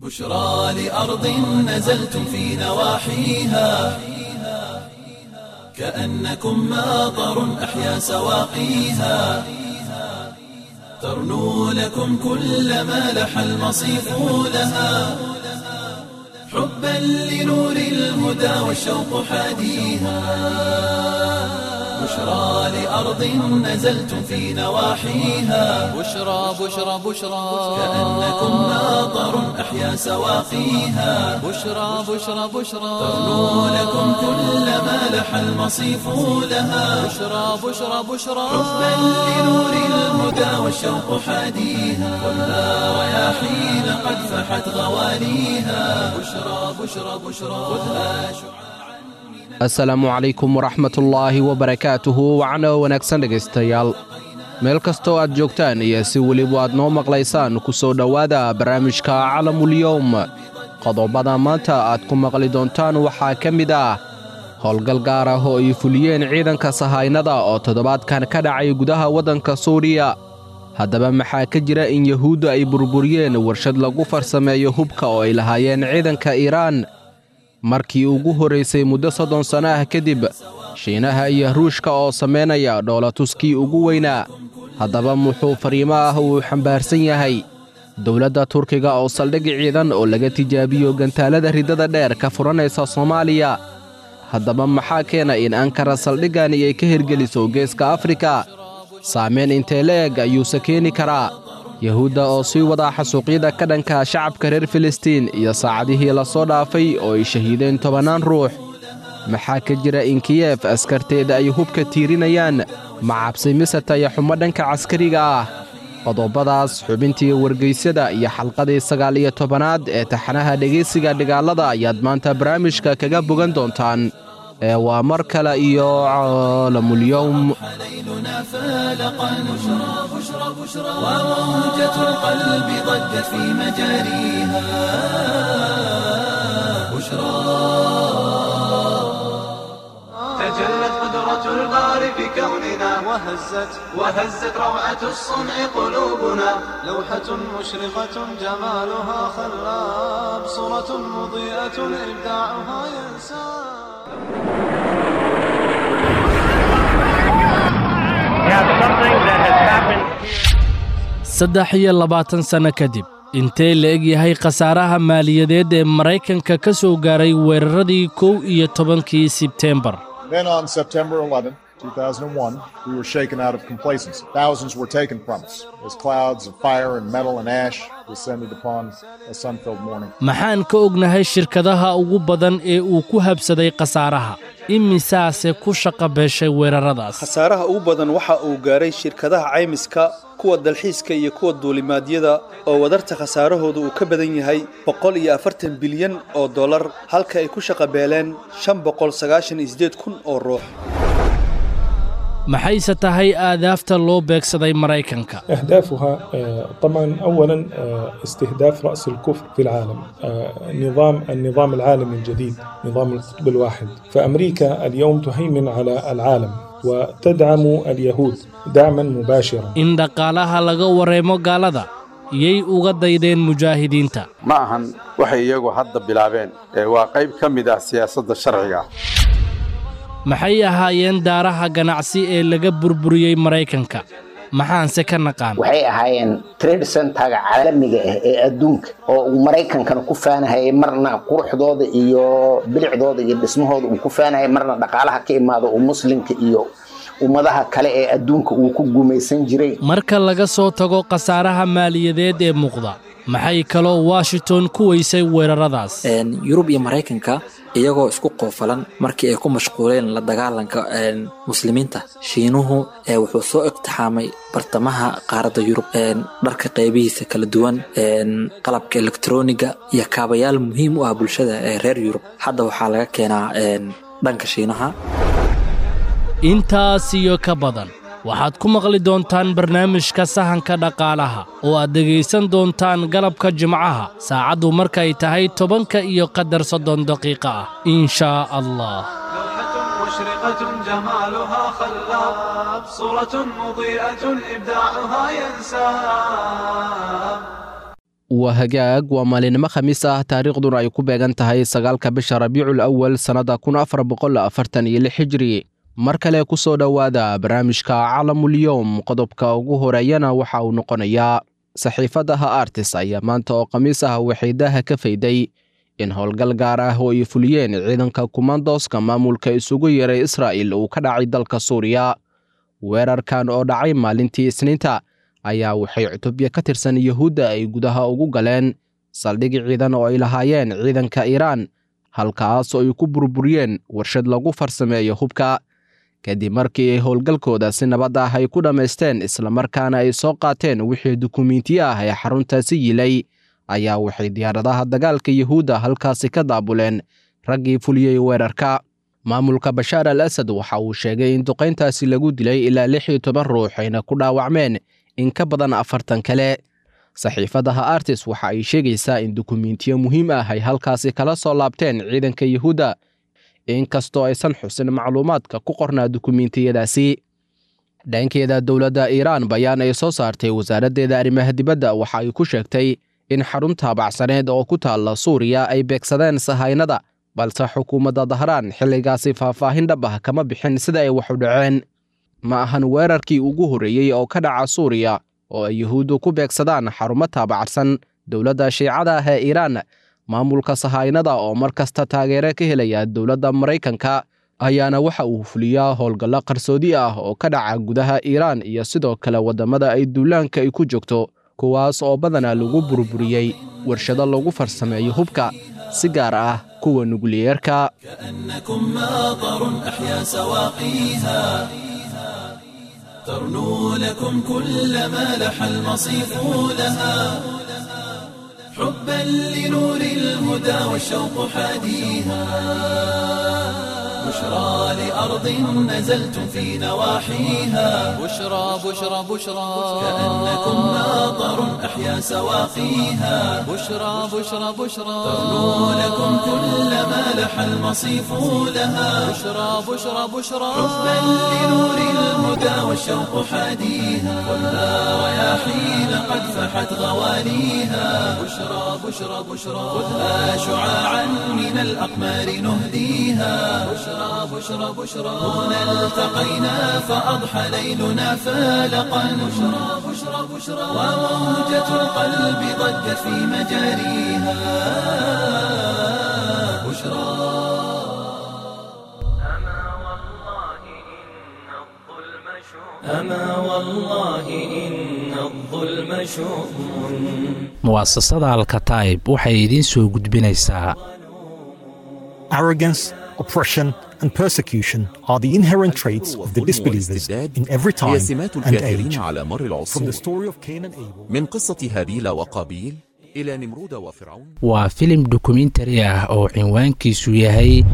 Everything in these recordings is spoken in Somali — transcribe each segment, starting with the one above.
بشرى لأرض نزلتم في نواحيها كأنكم ماطر أحيا سواقيها ترنو لكم كل ما لح المصيف لها حبا لنور الهدى والشوق حاديها بشرى لأرض نزلتم في نواحيها بشرى بشرى بشرى كأنكم ماطر أحيا سواقيها بشرى بشرى بشرى ترنو لكم كل ما لح المصيف لها بشرى بشرى بشرى حبا لنور الهدى والشوق حاديها والنار رياحين قد فحت غواليها بشرى بشرى بشرى خذها شعاعا asalaamu calaykum waraxmatullaahi wabarakaatuhu wacno wanaagsan dhegaystayaal meel kastoo aad joogtaan iyo si weliba aad noo maqlaysaan ku soo dhowaada barnaamijka calamulyowm qodobada maanta aad ku maqli doontaan waxaa ka mid ah howlgal gaar ah oo ay fuliyeen ciidanka sahaynada oo toddobaadkan ka dhacay gudaha waddanka suuriya haddaba maxaa ka jira in yahuudda ay burburiyeen warshad lagu farsameeyo hubka oo ay lahaayeen ciidanka iiraan markii ugu horraysay muddo soddon sanno ah kadib shiinaha iyo ruushka oo samaynaya dhoolatuskii ugu weynaa haddaba muxuu fariimo ah uu xambaarsan yahay dowladda turkiga oo saldhig ciidan oo laga tijaabiyo gantaalada riddada dheer ka furanaysa soomaaliya haddaba maxaa keena in ankara saldhiggani ay ka hirgeliso geeska afrika saamayn intee la-eg ayuuse keeni karaa yahuudda oo sii wadaa xasuuqyada ka dhanka shacabka reer filistiin iyo saacadihii la soo dhaafay oo ay shahiideen tobannaan ruux maxaa ka jira in kiyef askarteeda ay hubka tiirinayaan ma cabsi mise tayaxumo dhanka caskariga ah qodobadaas xubintii wargaysyada iyo xalqadii sagaal iyo tobanaad ee taxanaha dhegaysiga dhigaalada ayaad maanta barnaamijka kaga bogan doontaan ee waa mar kale iyo caalamulyowm ليلنا فالقا بشرى بشرى بشرى وموجة القلب ضجت في مجاريها بشرى تجلت قدرة البار بكوننا وهزت وهزت روعة الصنع قلوبنا لوحة مشرقة جمالها خلاب صورة مضيئة إبداعها ينساب saddex iyo labaatan sanno kadib intee la eg yahay khasaaraha maaliyadeed ee maraykanka ka soo gaaray weeraradii kow iyo tobankii sebteembar Then on September 11, 2001, we were shaken out of complacency. Thousands were taken from us as clouds of fire and metal and ash descended upon a sun filled morning. maxaan ka ognahay shirkadaha ugu badan ee uu ku habsaday khasaaraha imisaase ku shaqa beeshay weeraradaas khasaaraha ugu badan waxa uu gaaray shirkadaha caymiska kuwa dalxiiska iyo kuwa duulimaadyada oo wadarta khasaarahooda uu ka badan yahay boqol iyo afartan bilyan oo dollar halka ay ku shaqa beeleen shan boqol sagaashan iyo siddeed kun oo ruux maxayse tahay aadaafta loo beegsaday maraykanka أهدافها آه، طبعا أولا آه، استهداف رأس الكفر في العالم آه، نظام النظام العالمي الجديد نظام القطب الواحد فأمريكا اليوم تهيمن على العالم وتدعم اليهود دعما مباشرا in dhaqaalaha laga wareemo gaalada yay uga daydeen mujaahidiinta ma ahan waxay iyagu hadda bilaabeen ee waa qayb ka mid ah siyaasadda sharciga ah maxay ahaayeen daaraha ganacsi ee laga burburiyey maraykanka maxaanse ka naqaan waxay ahaayeen trade centerga caalamiga ah ee adduunka oo uu maraykankana ku faanahayay marna quruxdooda iyo bilicdooda iyo dhismahooda uu ku faanahayay marna dhaqaalaha ka imaado uu muslimka iyo ummadaha kale ee adduunka uu ku gumaysan jiray marka laga soo tago khasaaraha maaliyadeed ee muuqda maxay kaloo washington ku weysay weeraradaas yurub iyo maraykanka iyagoo isku qoofalan markii ay ku mashquuleen la dagaalanka muslimiinta shiinuhu wuxuu soo iqtixaamay bartamaha qaaradda yurub dharka qaybihiisa kala duwan qalabka elektroniga iyo kaabayaal muhiim u ah bulshada ee reer yurub hadda waxaa laga keenaa dhanka shiinaha intaas iyo ka badan waxaad ku maqli doontaan barnaamijka sahanka dhaqaalaha oo aad dhegaysan doontaan galabka jimcaha saacaddu markay tahay tobanka iyo qadar soddon daqiiqo ah in shaa allah مشرقة جمالها خلاب صورة مضيئة إبداعها ينساب waa hagaag waa maalinimo khamiis ah taariikhduna ay ku beegan tahay sagaalka bisha rabiicul awal sannada kun afar boqol afartan iyo lix hijri mar kale ku soo dhowaada barnaamijka calamulyowm qodobka ugu horeeyana waxa uu noqonayaa saxiifadaha artis ayaa maanta oo khamiis ah waxay daaha ka fayday in howlgal gaar ah oo ay fuliyeen ciidanka kumandoska maamulka isugu yeeray israa'il uu ka dhacay dalka suuriya weerarkan oo dhacay maalintii isniinta ayaa waxay cutubya ka tirsan yuhuudda ay gudaha ugu galeen saldhig ciidan oo ay lahaayeen ciidanka iiraan halkaas oo ay ku burburiyeen warshad lagu farsameeyo hubka kadib markii ay howlgalkooda si nabad ah ay ku dhammaysteen islamarkaana ay soo qaateen wixii dukumiintiyo ah ee xaruntaasi yilay ayaa waxay diyaaradaha dagaalka yuhuudda halkaasi ka daabuleen raggii fuliyey weerarka maamulka bashaar al asad waxa uu sheegay in duqayntaasi lagu dilay ilaa lix iyo toban ruux ayna ku dhaawacmeen in ka badan afartan kale saxiifadaha artis waxa ay sheegaysaa in dukumiintiyo muhiim ah ay halkaasi kala soo laabteen ciidanka yuhuudda inkastoo aysan xusin macluumaadka ku qornaa dukumiintiyadaasi dhankeeda dowladda iiraan bayaan ay soo saartay wasaaraddeeda arrimaha dibadda waxa ay ku sheegtay in xarun taabacsaneed oo ku taalla suuriya ay beegsadeen sahaynada balse xukuumadda dahraan xilligaasi faahfaahin dhab ah kama bixin sida ay wax u dhaceen ma ahan weerarkii ugu horreeyey oo ka dhaca suuriya oo ay yuhuuddu ku beegsadaan xarumo taabacsan dowladda shiicada ah ee iiraan maamulka sahaynada oo mar kasta taageere ka helaya dowladda maraykanka ayaana waxa uu fuliyaa howlgallo qarsoodi ah oo ka dhaca gudaha iiraan iyo sidoo kale waddamada ay duulaanka ay ku joogto kuwaas oo badanaa lagu burburiyey warshado lagu farsameeyo hubka si gaar ah kuwa nukliyeerka كأنكم ماطر أحيا سواقيها ترنو لكم كل ما لح المصيف لها حبا لنور الهدى والشوق حاديها بشرى لأرض نزلتم في نواحيها بشرى بشرى بشرى كأنكم ماطر أحيا سواقيها بشرى بشرى بشرى ترنو لكم كل ما لح المصيف لها بشرى بشرى بشرى حبا لنور الهدى والشوق حاديها خذها رياحين قد فحت غواليها بشرى بشرى بشرى خذها شعاعا من الأقمار نهديها بشرى بشرى بشرى هنا التقينا فأضحى ليلنا فالقا بشرى بشرى بشرى وموجة القلب ضجت في مجاريها بشرى أما والله إن الظلم شؤم mu'asasada alkataib waxay idiin soo gudbinaysaa Arrogance, oppression, and persecution are the inherent traits of the disbelievers in every time هي سمات and الكافرين age. على مر From العصور the story of Cain and Abel من قصة هابيل وقابيل إلى نمرود وفرعون waa filim dokumentari ah oo cinwaankiisu yahay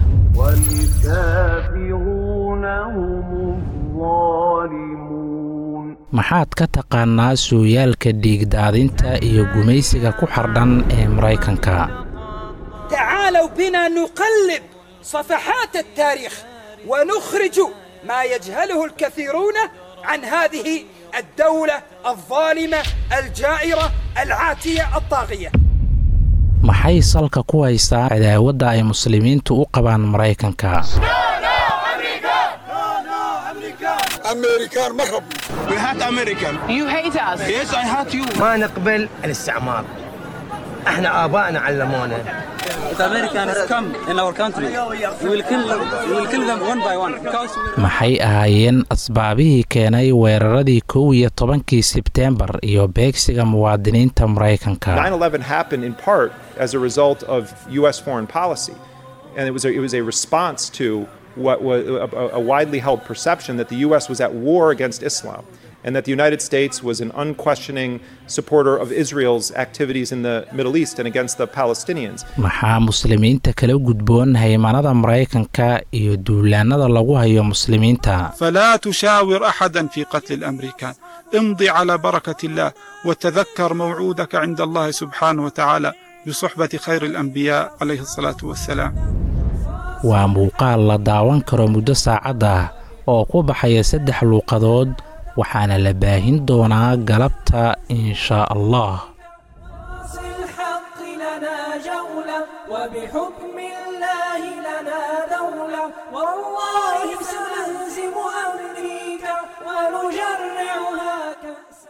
والكافرون هم الظالمون maxaad ka taqaannaa sooyaalka dhiigdaadinta iyo gumaysiga ku xardhan ee maraykanka تعالوا بنا نقلب صفحات التاريخ ونخرج ما يجهله الكثيرون عن هذه الدولة الظالمة الجائرة العاتية الطاغية maxay salka ku haysaa cadaawadda ay muslimiintu u qabaan maraykanka أمريكان ما ربنا We hate American You hate us. Yes I hate you ما نقبل الاستعمار احنا ابائنا علمونا If Americans come in our country, we will kill them, we will kill them one by one. Because we maxay ahaayeen asbaabihii keenay weeraradii kow iyo tobankii sebteembar iyo beegsiga muwaadiniinta maraykanka 9/11 happened in part as a result of U.S. foreign policy, and it was a, it was a response to what was a, a widely held perception that the U.S. was at war against Islam, and that the United States was an unquestioning supporter of Israel's activities in the Middle East and against the Palestinians. maxaa muslimiinta kala gudboon haymanada maraykanka iyo duulaannada lagu hayo muslimiinta فلا تشاور احدا في قتل الامريكان امضي على بركه الله وتذكر موعودك عند الله سبحانه وتعالى بصحبه خير الانبياء عليه الصلاه والسلام waa muuqaal la daawan karo muddo saacad ah oo ku baxaya saddex luuqadood waxaana la baahin doonaa galabta inshaa allah دولة وبحكم الله لنا دولة والله سنهزم أمريكا ونجرعها كأس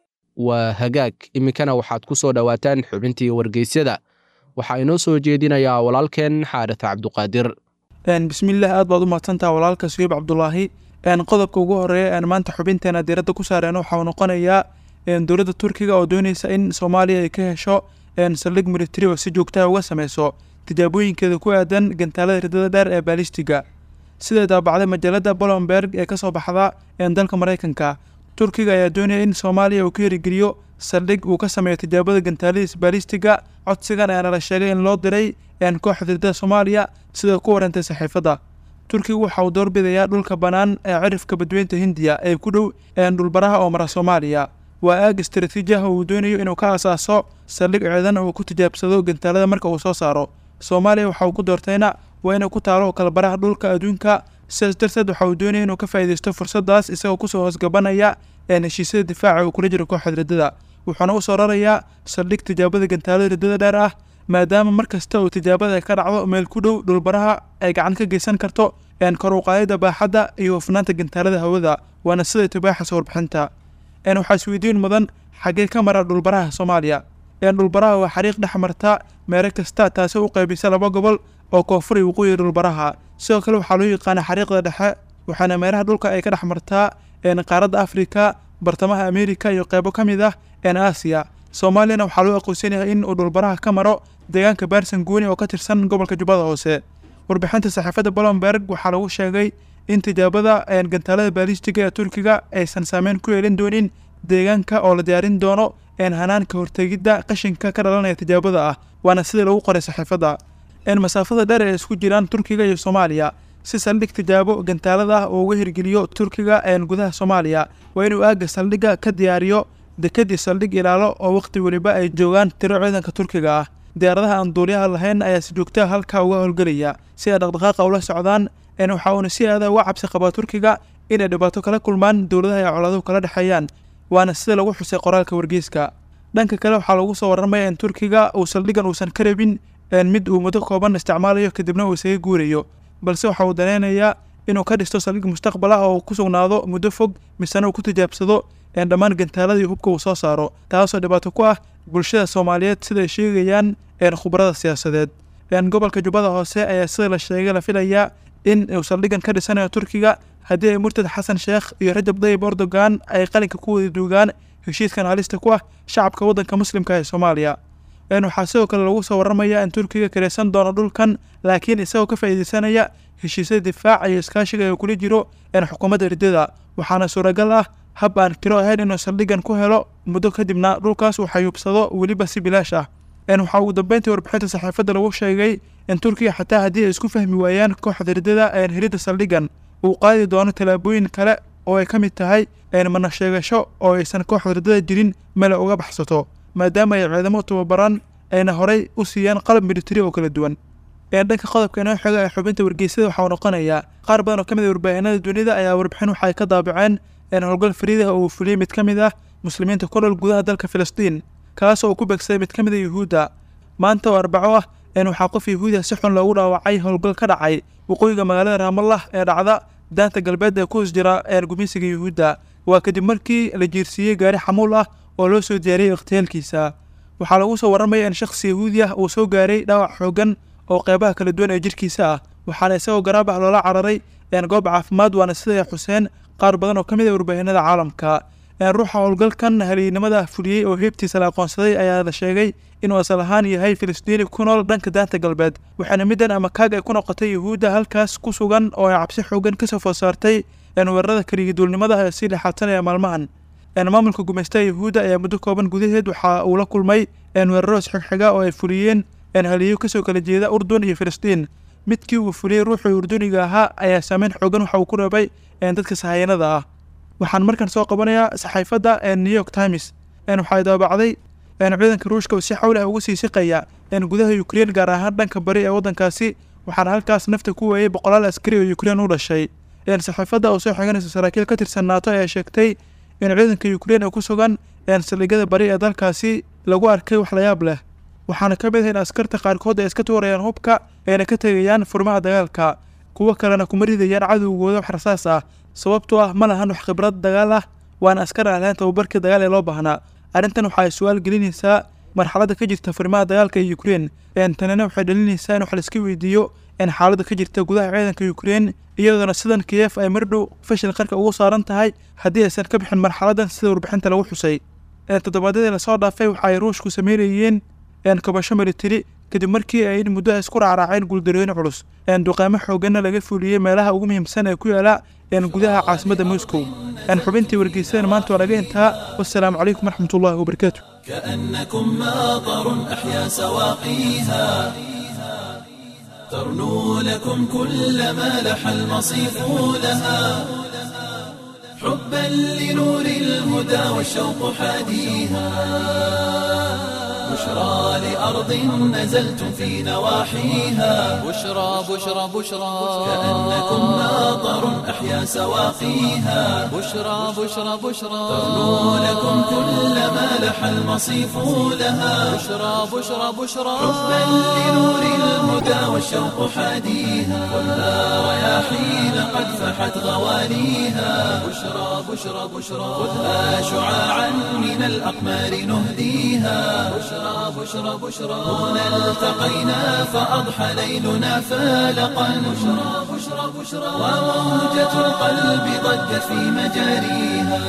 waa hagaag iminkana waxaad ku soo dhowaataan xubintii wargeysyada waxaa inoo soo jeedinayaa walaalkeen xaaris cabduqaadir bismillaah aad baad u mahadsantaha walaalka suyiib cabdulaahi qodobka ugu horeeya maanta xubinteena diiradda ku saareen waxauu noqonayaa dowladda turkiga oo dooneysa in soomaaliya ay ka hesho saldhig militari oo si joogtaha uga sameyso tijaabooyinkeeda ku aadan gantaalada ridada dheer ee baalistiga siday daabacday majaalada bolomberg ee kasoo baxda dalka maraykanka turkiga ayaa doonaya in soomaaliya uu ka hirigeliyo saldhig uu ka sameeyo tijaabada gantaaladiis baalistiga codsigan ayaana la sheegay in loo diray kooxda ridada soomaaliya sida ku warantay saxiifadda turkigu waxa uu doorbidayaa dhulka bannaan ee cirifka badweynta hindiya ee ku dhow dhulbaraha oo mara soomaaliya waa aag istaraatiiji ah oo uu doonayo inuu ka asaaso saldhig ciidan oo ku tijaabsado gantaalada marka uu soo saaro soomaaliya waxa uu ku doortayna waa inay ku taalo kalabaraha dhulka adduunka sidaas darteed waxa uu doonaya inuu ka faa'iidaysto fursaddaas isagoo kusoo hoosgabanaya heshiisyada difaaca uu kula jiro kooxda riddada wuxuuna u soo rarayaa saldhig tijaabada gantaalada riddada dheer ah maadaama mar kasta uu tijaabada ay ka dhacdo meel ku dhow dhulbaraha ay gacan ka geysan karto kor u qaadida baaxadda iyo hufnaanta gantaalada hawada waana siday tibaaxasa warbixinta waxaa isweydiin mudan xaggee ka mara dhulbaraha soomaaliya dhulbaraha waa xariiq dhex marta meero kasta taasi u qaybisa laba gobol oo koonfur iyo waqooyi dhulbaraha sidoo kale waxaa loo yaqaana xariiqda dhexe waxaana meeraha dhulka ay ka dhex martaa qaaradda afrika bartamaha ameerika iyo qeybo ka mid ah aasiya soomaaliyana waxaa loo aqoonsan yahay in uu dhulbaraha ka maro deegaanka baarsan guuni oo ka tirsan gobolka jubbada hoose warbixinta saxiifadda bolomberg waxaa lagu sheegay in tijaabada gantaalada baalistiga ee turkiga aysan saameyn ku yeelin doonin deegaanka oo la diyaarin doono hanaanka hortegidda qashinka ka dhalanaya tijaabada ah waana sidii lagu qoray saxiifadda masaafada dheer ee isku jiraan turkiga iyo soomaaliya si saldhig tijaabo gantaalada ah oo uga hirgeliyo turkiga gudaha soomaaliya waa inuu aagga saldhigga ka diyaariyo dekadii saldhig ilaalo oo wakhti weliba ay joogaan tiro ciidanka turkiga ah diyaaradaha aan duuliyaha lahayn ayaa si joogtaha halkaa uga howlgelaya si ay dhaqdhaqaaqa ula socdaan waxa uuna si aada uga cabsi qabaa turkiga inay dhibaato kala kulmaan dowladaha ay coladuhu kala dhexeeyaan waana sida lagu xusay qoraalka wargeyska dhanka kale waxaa lagu soo warramaya in turkiga uu saldhiggan uusan ka rabin mid uu muddo kooban isticmaalayo kadibna uu isaga guurayo balse waxa uu daneynayaa inuu ka dhisto saldhig mustaqbal ah oo ku sugnaado muddo fog misena uu ku tijaabsado dhammaan gantaaladii hubka uu soo saaro taasoo dhibaato ku ah bulshada soomaaliyeed siday sheegayaan khubarada siyaasadeed gobolka jubbada hoose ayaa sida la sheegay la filayaa in uu saldhiggan ka dhisanayo turkiga haddii ay murtad xasan sheekh iyo rajab dayib erdogan ay qalinka ku wada duugaan heshiiskan halista ku ah shacabka waddanka muslimka ee soomaaliya waxaa sidoo kale lagu soo warramaya in turkiga kareysan doono dhulkan laakiin isagoo ka faa'iideysanaya heshiisyada difaaca iyo iskaashiga ee kula jiro xukuumadda riddada waxaana suuragal ah hab aan kiro ahayn inuu saldhiggan ku helo muddo kadibna dhulkaas uu xayuubsado weliba si bilaash ah waxaa ugu dambeyntii warbixinta saxiifadda lagu sheegay in turkiga xataa haddii ay isku fahmi waayaan kooxda riddada helidda saldhiggan uu qaadi doono tallaabooyin kale oo ay ka mid tahay mana sheegasho oo aysan kooxda riddada jirin mele uga baxsato maadaama ay ciidamo tababaran ayna horay u siiyaan qalab militari oo kala duwan dhanka qodobka inoo xiga ee xubinta wargeysada waxaa uu noqonayaa qaar badan oo ka mid a warbaahinada dunida ayaa warbixin waxa ay ka daabaceen howlgal fariidah oo uu fuliyey mid ka mid ah muslimiinta ku nool gudaha dalka filistiin kaasoo uu ku beegsaday mid ka mid a yuhuudda maanta oo arbaco ah waxaa qof yahuudiya si xun loogu dhaawacay howlgal ka dhacay waqooyiga magaalada raamallah ee dhacda daanta galbeed ee ku hoos jira gumeysiga yuhuudda waa kadib markii la jiirsiiyey gaari xamuul ah oo loo soo diyaariyey ikhtiyaalkiisa waxaa lagu soo warramaya in shakhsi yahuudi ah uu soo gaaray dhaawac xooggan oo qeybaha kala duwan ee jirkiisa ah waxaana isagoo garaab ah loola cararay goob caafimaad waana siday xuseen qaar badan oo ka mid a warbaahinada caalamka ruuxa howlgalkan haliynimada fuliyey oo heebtiisa la aqoonsaday ayaa la sheegay inuu asal ahaan yahay filistiini ku nool dhanka daanta galbeed waxaana middan ama kaag ay ku noqotay yuhuudda halkaas ku sugan oo ay cabsi xoogan kasoo food saartay weerarada keligiduulnimada ee sii dhexaadsanaya maalmahan maamulka gumaystaha yuhuudda ayaa muddo kooban gudaheed waxa uu la kulmay weeraro isxigxiga oo ay fuliyeen haliyo kasoo kala jeeda urdun iyo filistiin midkii uu fuliyey ruuxii urduniga ahaa ayaa saameyn xoogan waxa uu ku reebay dadka sahayanada ah waxaan markan soo qabanayaa saxaafadda new york times waxay daabacday ciidanka ruushka uu si xawli ah ugu sii siqaya gudaha ukrein gaar ahaan dhanka bari ee waddankaasi waxaana halkaas nafta ku weeyey boqolaal askari oo ukrein u dhashay saxaafadda oo soo xiganaysa saraakiil ka tirsan naato ayaa sheegtay in ciidanka ukrein ee ku sugan saldhigyada bari ee dalkaasi lagu arkay wax layaab leh waxaana ka mid ah in askarta qaarkood ay iska tuurayaan hubka ayna ka tegayaan furmaha dagaalka kuwo kalena kuma ridayaan cadowgooda wax rasaas ah sababtoo ah ma lahan wax khibrad dagaal ah waana askar aan lahayn tababarkii dagaal ee loo baahnaa arrintan waxa ay su-aal gelinaysaa marxaladda ka jirta furmaha dagaalka ee ukrein tanina waxay dhalinaysaa in wax laiska weydiiyo in xaaladda ka jirta gudaha ciidanka ukrein iyadoona sidan kiyef ay mardhow fashil qarka ugu saaran tahay haddii aysan ka bixin marxaladan sida warbixinta lagu xusay toddobaadyadii lasoo dhaafay waxa ay ruushku sameynayeen kabasho militari kadib markii ay in muddo isku raacraaceen guuldarooyin culus duqaamo xooganna laga fuliyey meelaha ugu muhiimsan ee ku yaala gudaha caasimadda moscow xubintii wargeysadana maanta waa laga intaa wassalaamu calaykum waraxmatullahi wabarakaatu كأنكم ماطر أحيا سواقيها ترنو لكم كل ما لح المصيف لها حبا لنور الهدى والشوق حاديها بشرى لأرض نزلتم في نواحيها بشرى بشرى بشرى كأنكم ماطر أحيا سواقيها بشرى بشرى بشرى ترنو لكم كل ما لح المصيف لها بشرى بشرى بشرى حبا لنور الهدى والشوق حاديها خذها رياحين قد فحت غواليها بشرى بشرى بشرى خذها شعاعا من الأقمار نهديها بشرى بشرى بشرى هنا التقينا فأضحى ليلنا فالقا بشرى بشرى بشرى وموجة القلب ضجت في مجاريها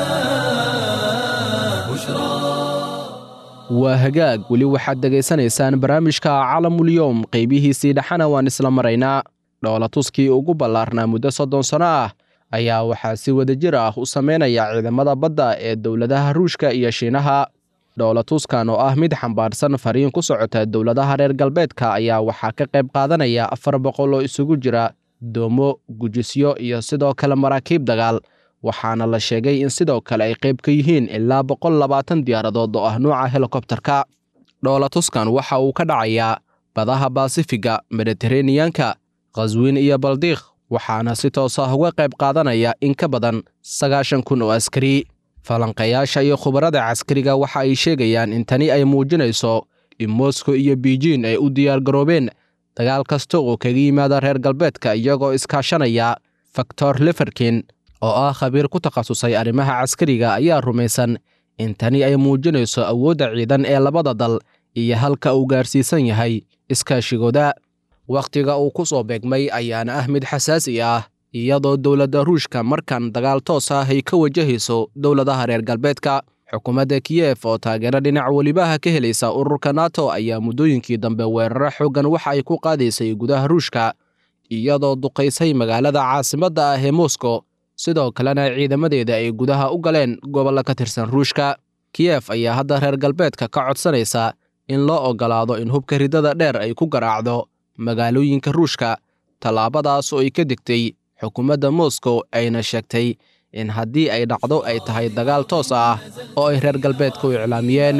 بشرى waa hagaag weli waxaad dhegaysanaysaan barnaamijka calamulyoom qaybihiisii dhexana waan isla maraynaa dhoolatuskii ugu ballaarnaa muddo soddon sanno ah ayaa waxaa si wadajir ah u samaynaya ciidamada badda ee dowladaha ruushka iyo shiinaha dhoolatuskan oo ah mid xambaarsan fariin ku socota dowladaha reer galbeedka ayaa waxaa ka qayb qaadanaya afar boqol oo isugu jira doomo gujisyo iyo sidoo kale maraakiib dagaal waxaana la sheegay in sidoo kale ay qayb ka yihiin ilaa boqol labaatan diyaaradood oo ah nuuca helikobterka dhoolatuskan waxa uu ka dhacayaa badaha baasifiga mediteraneyanka khaswiin iyo baldiikh waxaana si toos ah uga qayb qaadanaya in ka badan sagaashan kun oo askari falanqayaasha iyo khubarada caskariga waxa ay sheegayaan in tani ay muujinayso in moskow iyo beijin ay u diyaargaroobeen dagaal kasta oo kaga yimaada reer galbeedka iyagoo iskaashanaya faktor liferkin oo ah khabiir ku takhasusay arrimaha caskariga ayaa rumaysan in tani ay muujinayso awoodda ciidan ee labada dal iyo halka uu gaarsiisan yahay iskaashigooda wakhtiga uu ku soo beegmay ayaana ah mid xasaasi ah iyadoo dowladda ruushka markan dagaal toos ah ay ka wajahayso dowladaha reer galbeedka xukuumadda kiyef oo taageero dhinac welibaha ka helaysa ururka nato ayaa muddooyinkii dambe weeraro xooggan waxa ay ku qaadaysay gudaha ruushka iyadoo duqaysay magaalada caasimadda ah ee moskow sidoo kalena ciidamadeeda ay gudaha u galeen gobollo ka tirsan ruushka kiyef ayaa hadda reer galbeedka ka codsanaysa in loo oggolaado in hubka ridada dheer ay ku garaacdo magaalooyinka ruushka tallaabadaas oo ay ka degtay xukuumadda moskow ayna sheegtay in haddii ay dhacdo ay tahay dagaal toos ah oo ay reer galbeedku iclaamiyeen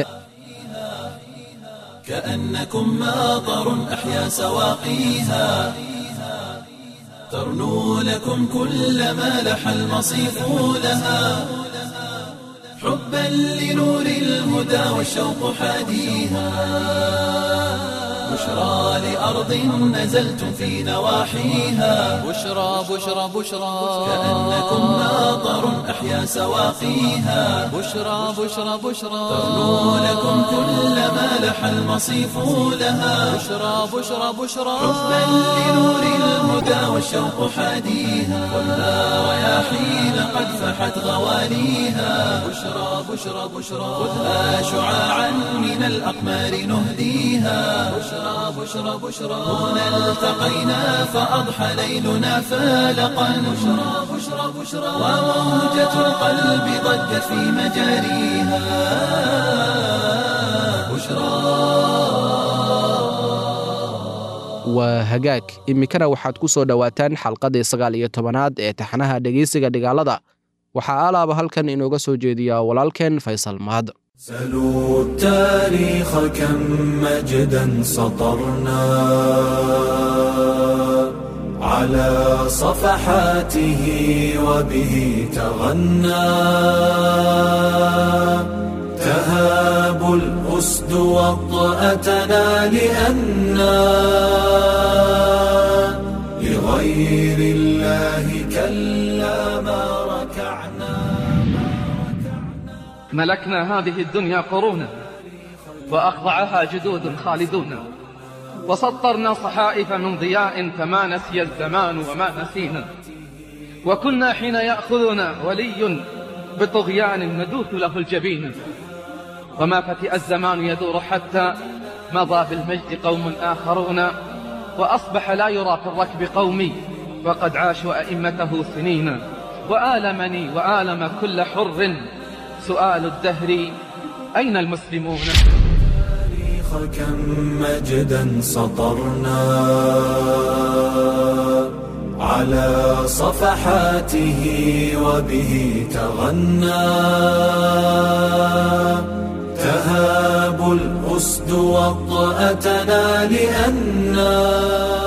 كأنكم ماطر أحيا سواقيها ترنو لكم كل ما لح المصيف لها حبا لنور الهدى والشوق حاديها بشرى لأرض نزلتم في نواحيها بشرى بشرى بشرى كأنكم ماطر أحيا سواقيها بشرى بشرى بشرى ترنو لكم كل ما لح المصيف لها بشرى بشرى بشرى حبا لنور الهدى والشوق حاديها خذها رياحين قد فحت غواليها بشرى بشرى بشرى خذها شعاعا من الأقمار نهديها بشرى بشرى بشرى هنا التقينا فأضحى ليلنا فالقا بشرى بشرى بشرى وموجة القلب ضجت في مجاريها waa hagaag iminkana waxaad ku soo dhowaataan xalqadii sagaal iyo tobanaad ee taxanaha dhegeysiga dhigaalada waxaa alaaba halkan inooga soo jeediyaa walaalkeen faysal mahad سلوا التاريخ كم مجدا سطرنا على صفحاته وبه تغنى تهاب الأسد وطأتنا لأنا لغير الله كلا ما ركعنا ملكنا هذه الدنيا قرونا وأخضعها جدود خالدون وسطرنا صحائف من ضياء فما نسي الزمان وما نسينا وكنا حين يأخذنا ولي بطغيان ندوث له الجبين وما فتئ الزمان يدور حتى مضى بالمجد قوم آخرون وأصبح لا يرى في الركب قومي وقد عاشوا أئمته سنين وآلمني وآلم كل حر سؤال الدهر أين المسلمون كم مجدا سطرنا على صفحاته وبه تغنى تهاب الأسد وطأتنا لأنا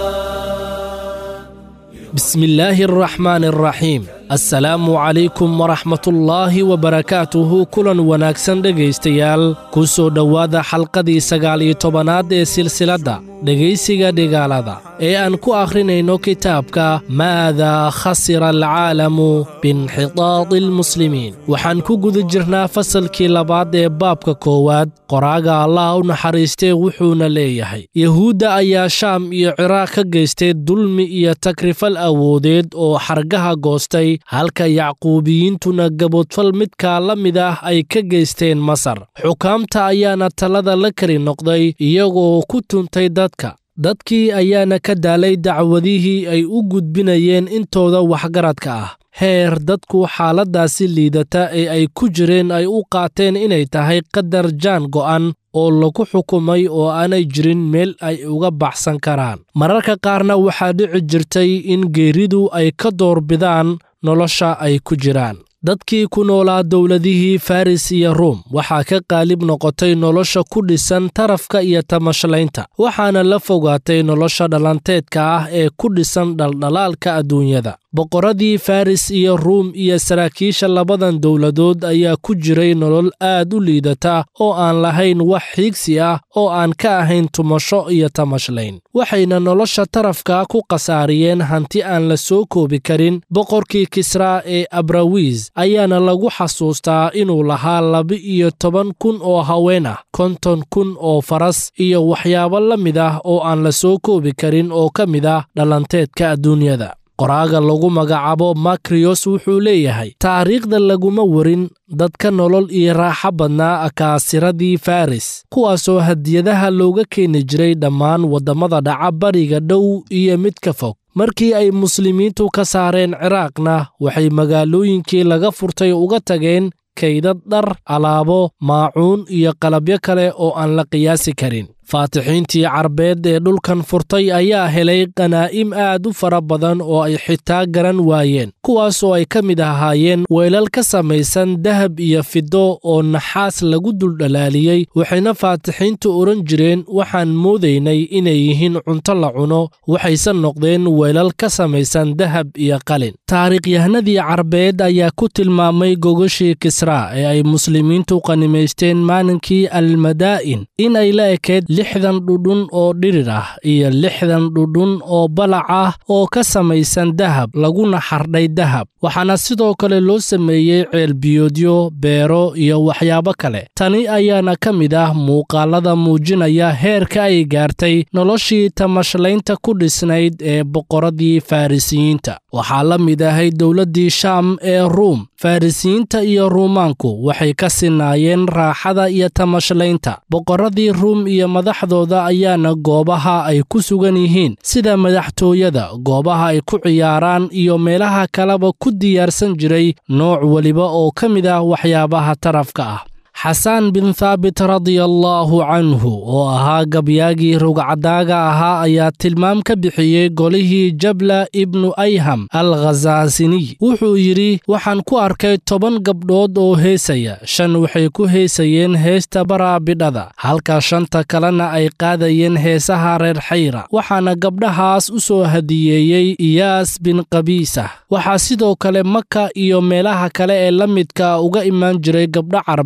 بسم الله الرحمن الرحيم assalaamu calaykum waraxmatullaahi wabarakaatuhu kulan wanaagsan dhegaystayaal ku soo dhowaada xalqadii sagaal iyo tobanaad ee silsiladda dhegaysiga dhigaalada ee aan ku akhrinayno kitaabka maadaa khasira alcaalamu biinxitaadi almuslimiin waxaan ku guda jirnaa fasalkii labaad ee baabka koowaad qoraaga allah u naxariistee wuxuuna leeyahay yuhuudda ayaa shaam iyo ciraaq ka geystay dulmi iyo takrifal awoodeed oo xargaha goostay halka yacquubiyiintuna gaboodfal midkaa la mid ah ay ka geysteen masar xukaamta ayaana talada la keli noqday iyagoo ku tuntay dadka dadkii ayaana ka daalay dacwadihii ay u gudbinayeen intooda waxgaradka ah heer dadku xaaladdaasi liidata ee ay ku jireen ay u qaateen inay tahay qadar jaan go'an oo lagu xukumay oo aanay jirin meel ay uga baxsan karaan mararka qaarna waxaa dhici jirtay in geeridu ay ka doorbidaan nolosha ay ku jiraan dadkii ku noolaa dowladihii faris iyo ruum waxaa ka qaalib noqotay nolosha ku dhisan tarafka iyo tamashlaynta waxaana la fogaatay nolosha dhalanteedka ah ee ku dhisan dhaldhalaalka adduunyada boqorradii faris iyo ruum iyo saraakiisha labadan dowladood ayaa ku jiray nolol aad u liidata oo aan lahayn wax xiigsi ah oo aan ka ahayn tumasho iyo tamashlayn waxayna nolosha tarafka ku khasaariyeen hanti aan la soo koobi karin boqorkii kisraa ee abrawiis ayaana lagu xasuustaa inuu lahaa laba-iyo toban kun oo haween ah konton kun oo faras iyo waxyaabo la mid ah oo aan la soo koobi karin oo ka mid ah dhalanteedka adduunyada qoraaga lagu magacaabo makriyos wuxuu leeyahay taariikhda laguma warin dadka nolol iyo raaxo badnaa akaasiradii faris kuwaasoo hadiyadaha looga keeni jiray dhammaan waddamada dhaca bariga dhow iyo mid ka fog markii ay muslimiintu ka saareen ciraaqna waxay magaalooyinkii laga furtay uga tageen kaydad dhar alaabo maacuun iyo qalabyo kale oo aan la qiyaasi karin faatixiintii carbeed ee dhulkan furtay ayaa helay qanaa'im aad u fara badan oo ay xitaa garan waayeen kuwaasoo ay ka mid ahaayeen weelal ka samaysan dahab iyo fido oo naxaas lagu duldhalaaliyey waxayna faatixiintu odhan jireen waxaan moodaynay inay yihiin cunto la cuno waxayse noqdeen weelal ka samaysan dahab iyo qalin taariikhyahanadii carbeed ayaa ku tilmaamay gogoshii kisraa ee ay muslimiintu qanimaysteen maalinkii almadaa'in in ay la ekeed lixdan dhudhun oo dhirir ah iyo lixdan dhudhun oo balac ah oo ka samaysan dahab laguna xardhay dahab waxaana sidoo kale loo sameeyey ceelbiyoodyo beero iyo waxyaabo kale tani ayaana ka mid ah muuqaalada muujinaya heerka ay gaartay noloshii tamashlaynta ku dhisnayd ee boqorradii farrisiyiinta waxaa la mid ahay dowladdii shaam ee ruum farrisiyiinta iyo ruumaanku waxay ka sinaayeen raaxada iyo tamashlaynta boqorradii ruum iyo madaxdooda ayaana goobaha ay ku sugan yihiin sida madaxtooyada goobaha ay ku ciyaaraan iyo meelaha kaleba ku diyaarsan jiray nooc weliba oo ka mid ah waxyaabaha tarafka ah xasaan bin thaabit radiallaahu canhu oo ahaa gabyaagii rugcadaaga ahaa ayaa tilmaam ka bixiyey golihii jabla ibnu ayham al khasaasiniy wuxuu yidhi waxaan ku arkay toban gabdhood oo heesaya shan waxay ku heesayeen heesta baraabidhada halka shanta kalena ay qaadayeen heesaha reer xayra waxaana gabdhahaas u soo hadiyeeyey iyaas bin qabiisah waxaa sidoo kale maka iyo meelaha kale ee la midka uga imaan jiray gabdho carbeed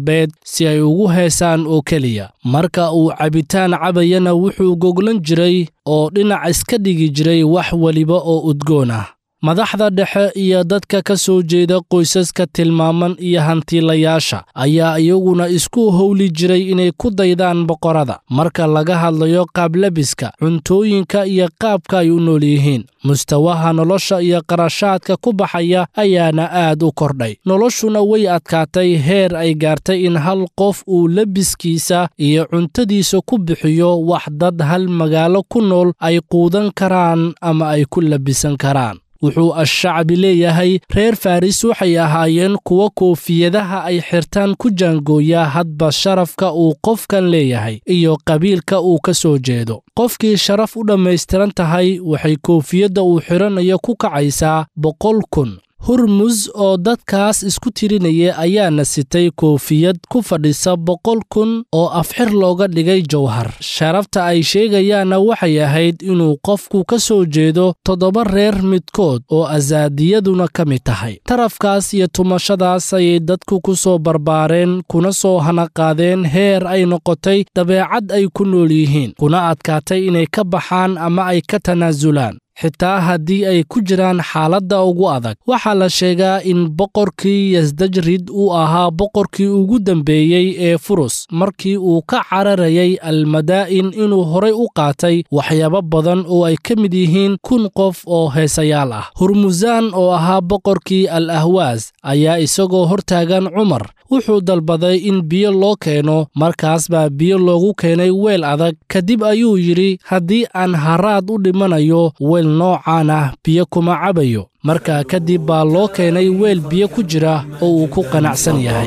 si ay ugu heesaan oo keliya marka uu cabitaan cabayana wuxuu goglan jiray oo dhinac iska dhigi jiray wax weliba oo udgoon ah madaxda dhexe iyo dadka ka soo jeeda qoysaska tilmaaman iyo hantiilayaasha ayaa iyaguna isku howli jiray inay ku daydaan boqorada marka laga hadlayo qaablabiska cuntooyinka iyo qaabka ay u nool yihiin mustawaha nolosha iyo qarashaadka ku baxaya ayaana aad u kordhay noloshuna way adkaatay heer ay gaartay in hal qof uu lebiskiisa iyo cuntadiisa ku bixiyo wax dad hal magaalo ku nool ay quudan karaan ama ay ku labisan karaan wuxuu ashacbi leeyahay reer faris waxay ahaayeen kuwa koofiyadaha ay xirtaan ku jaangooya hadba sharafka uu qofkan leeyahay iyo qabiilka uu ka soo jeedo qofkii sharaf u dhammaystiran tahay waxay koofiyadda uu xidhanayo ku kacaysaa boqol kun hurmus oo dadkaas isku tirinaya ayaana sitay koofiyad ku fadhisa boqol kun oo afxir looga dhigay jawhar sharafta ay sheegayaanna waxay ahayd inuu qofku ka soo jeedo toddoba reer midkood oo asaadiyaduna ka mid tahay tarafkaas iyo tumashadaas ayay dadku ku soo barbaareen kuna soo hanaqaadeen heer ay noqotay dabeecad ay ku nool yihiin kuna adkaatay inay ka baxaan ama ay ka tanaasulaan xitaa haddii ay ku jiraan xaaladda ugu adag waxaa la sheegaa in boqorkii yasdajrid uu ahaa boqorkii ugu dambeeyey ee furus markii uu ka cararayay almadaa'in inuu horay u qaatay waxyaabo badan oo ay ka mid yihiin kun qof oo heesayaal ah hurmusaan oo ahaa boqorkii al ahwaas ayaa isagoo hortaagan cumar wuxuu dalbaday in biyo loo keeno markaas baa biyo loogu keenay weel adag kadib ayuu yidhi haddii aan haraad u dhimanayo weel noocaan ah biyo kuma cabayo markaa kadib baa loo keenay weel biyo ku jira oo uu ku qanacsan yahay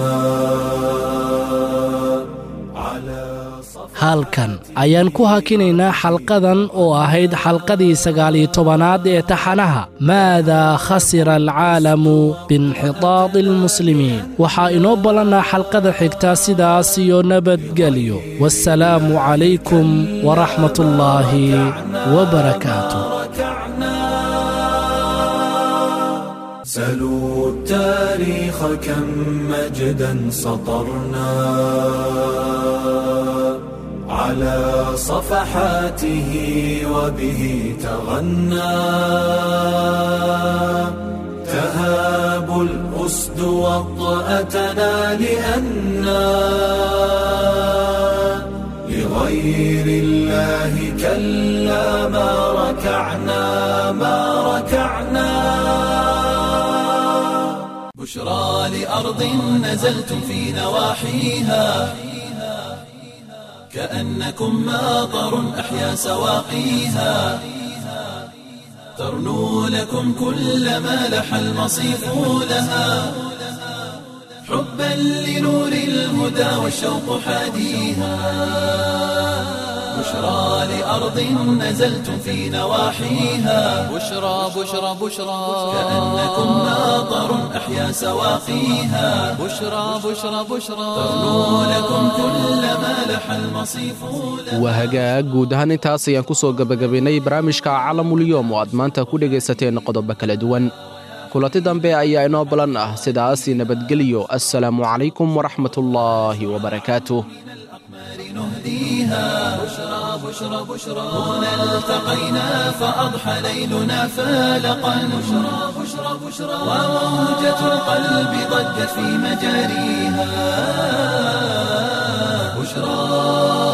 halkan ayaan ku hakinaynaa xalqadan oo ahayd xalqadii sagaaliyo tobanaad ee taxanaha maadaa khasira alcaalamu biinxitaadi almuslimiin waxaa inoo ballannaa xalqada xigta sidaas iyo nabadgelyo waassalaamu calaykum waraxmat ullaahi wabarakaatu سلوا التاريخ كم مجدا سطرنا على صفحاته وبه تغنى تهاب الأسد وطأتنا لأنا لغير الله كلا ما ركعنا ما ركعنا بشرى لأرض نزلتم في نواحيها كأنكم ماطر أحيا سواقيها ترنو لكم كل ما لح المصيف لها حبا لنور الهدى والشوق حاديها بشرى لأرض نزلتم في نواحيها بشرى بشرى بشرى كأنكم ماطر أحيا سواقيها بشرى بشرى بشرى ترنو لكم كل ما لح المصيف waa hagaag guud ahaan intaas ayaan ku soo gebagabaynay barnaamijka calamulyoom oo aad maanta ku dhegaysateen qodobo kala duwan kulanti dambe ayaa inoo balan ah sidaas nabadgelyo assalaamu calaykum waraxmatullaahi wabarakaatuh نهديها بشرى بشرى بشرى هنا التقينا فأضحى ليلنا فالقا بشرى بشرى بشرى وموجة القلب ضجت في مجاريها بشرى